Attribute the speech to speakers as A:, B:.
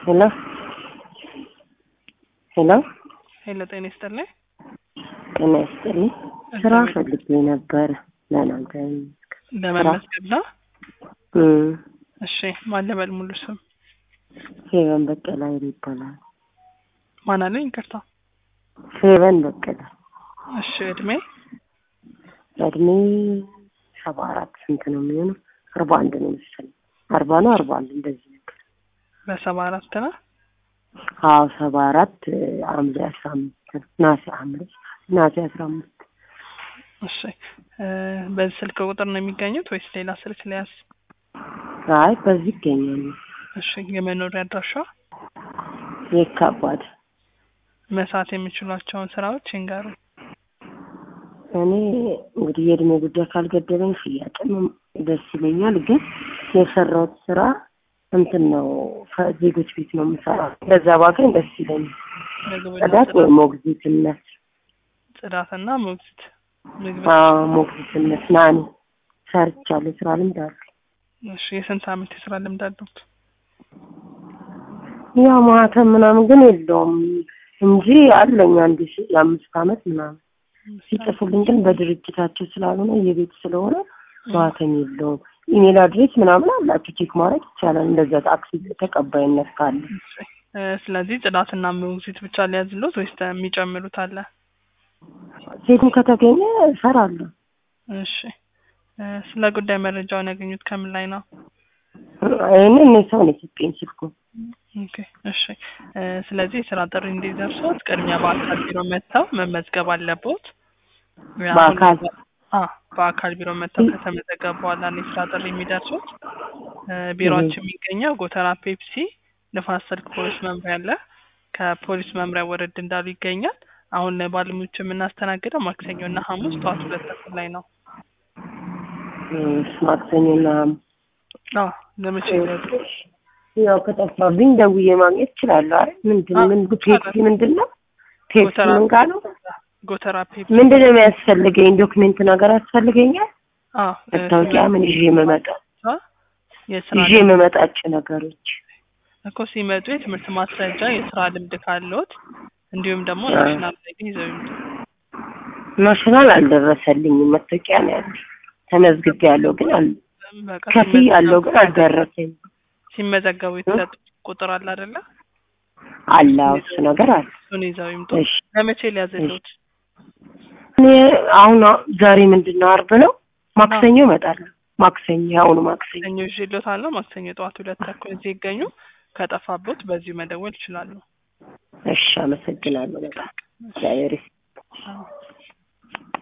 A: ሄሎ ሄሎ
B: ሄሎ ጤና ይስጥልኝ።
A: ጤና ይስጥልኝ። ስራ ፈልጌ ነበር ለእናንተ
B: ለመመዝገብ ነው።
A: እም፣
B: እሺ ማን ልበል ሙሉ ስም?
A: ፌቨን በቀለ ኃይሉ ይባላል።
B: ማን አለኝ? ይቅርታ።
A: ፌቨን በቀለ
B: እሺ እድሜ?
A: እድሜ ሰባ አራት ስንት ነው የሚሆነው? አርባ አንድ ነው መሰለኝ። አርባ ነው አርባ አንድ እንደዚህ ነገር።
B: በሰባ አራት ነው።
A: አዎ ሰባ አራት ሐምሌ አስራ አምስት ነው ናሴ ሐምሌ ናሴ አስራ አምስት
B: እሺ እ በዚህ ስልክ ቁጥር ነው የሚገኙት ወይስ ሌላ ስልክ ሊያዝ?
A: አይ በዚህ ይገኛሉ።
B: እሺ የመኖሪያ አድራሻ?
A: የካባድ
B: መስራት የሚችሏቸውን ስራዎች ይንገሩ።
A: እኔ እንግዲህ የእድሜ ጉዳይ ካልገደበኝ ሽያጭም ደስ ይለኛል። ግን የሰራሁት ስራ እንትን ነው ፈ- ዜጎች ቤት ነው የምሰራው። እንደዛ ባገኝ ደስ ይለኛል።
B: ምግብና
A: ጽዳት ወይ
B: ጽዳት-
A: ሞግዚትነት?
B: ጽዳትና ሞግዚት ምግብ
A: አዎ ሞግዚትነት ናኒ ሰርቻለሁ። ስራ ልምድ አለ።
B: እሺ የስንት አመት የስራ ልምድ አለዎት?
A: ያው ማህተም ምናምን ግን የለውም እንጂ አለኝ አንድ ሺ የአምስት አመት ምናምን ሲጽፉልኝ ግን በድርጅታቸው ስላልሆነ የቤት ስለሆነ ማህተም የለውም። ኢሜል አድሬስ ምናምን አላቸው ቼክ ማድረግ ይቻላል። እንደዛ ታክሲ ተቀባይነት ካለ
B: እሺ እ ስለዚህ ጽዳትና ሞግዚት ብቻ ሊያዝሎት ወይስ የሚጨምሩት አለ?
A: ሴትም ከተገኘ እሰራለሁ።
B: እሺ እ ስለ ጉዳይ መረጃውን ያገኙት ከምን ላይ ነው?
A: ይህን እኔ ሰው ነው የሰጠኝ ስልኩ።
B: ኦኬ እሺ እ ስለዚህ የስራ ጥሪ እንዲደርሶት ቅድሚያ በአካል ቢሮ መጥተው መመዝገብ አለቦት። አሁን-
A: በአካል?
B: አ በአካል ቢሮ መጥተው ከተመዘገቡ በኋላ ነው የስራ ጥሪ የሚደርሱት። እ ቢሮአችን የሚገኘው ጎተራ ፔፕሲ ንፋስ ስልክ ፖሊስ መምሪያ አለ። ከፖሊስ መምሪያ ወረድ እንዳሉ ይገኛል። አሁን ላይ ባለሙያዎች የምናስተናግደው ማክሰኞ እና ሐሙስ ጠዋት ሁለት ተኩል ላይ ነው።
A: እሺ፣ ማክሰኞና
B: አዎ ለመቼ ይደርሱ?
A: ያው ከጠፋብኝ ደውዬ ማግኘት እችላለሁ። አይ ምንድን
B: አዎ፣
A: ምን
B: ይቻላል።
A: ፔፕሲ ምንድን ነው? ፔፕሲ
B: ጎተራ
A: ምን ጋር ነው?
B: ጎተራ ፔፕሲ
A: ምንድን ነው የሚያስፈልገኝ? ዶክሜንት ነገር ያስፈልገኛል?
B: አዎ እ
A: መታወቂያ ምን ይዤ የምመጣ
B: የስራ
A: ይዤ የምመጣቸው ነገሮች
B: እኮ ሲመጡ የትምህርት ማስረጃ፣ የስራ ልምድ ካለዎት እንዲሁም ደግሞ
A: አዎ።
B: ናሽናል አይዲ ይዘው ይምጡ።
A: ናሽናል አልደረሰልኝም። መታወቂያ ነው ያለው። ተመዝግቤ ያለው ግን አል
B: በቃ
A: ከፊ ያለው ግን አልደረሰኝም።
B: ሲመዘገቡ የተሰጡት ቁጥር አለ አይደለ?
A: አለ አዎ፣ እሱ ነገር አለ።
B: እሱን ይዘው ይምጡ።
A: እሺ
B: ለመቼ ሊያዘሉት?
A: እኔ አሁን ዛሬ ምንድን ነው አርብ ነው። ማክሰኞ እመጣለሁ። ማክሰኞ አሁኑ ማክሰኞ
B: ማክሰኞ ይዤልዎታለሁ። ማክሰኞ ጠዋት ሁለት ተኩል እዚህ ይገኙ። ከጠፋቦት በዚሁ መደወል ይችላሉ።
A: እሺ፣ አመሰግናለሁ በጣም እግዚአብሔር ይስጥ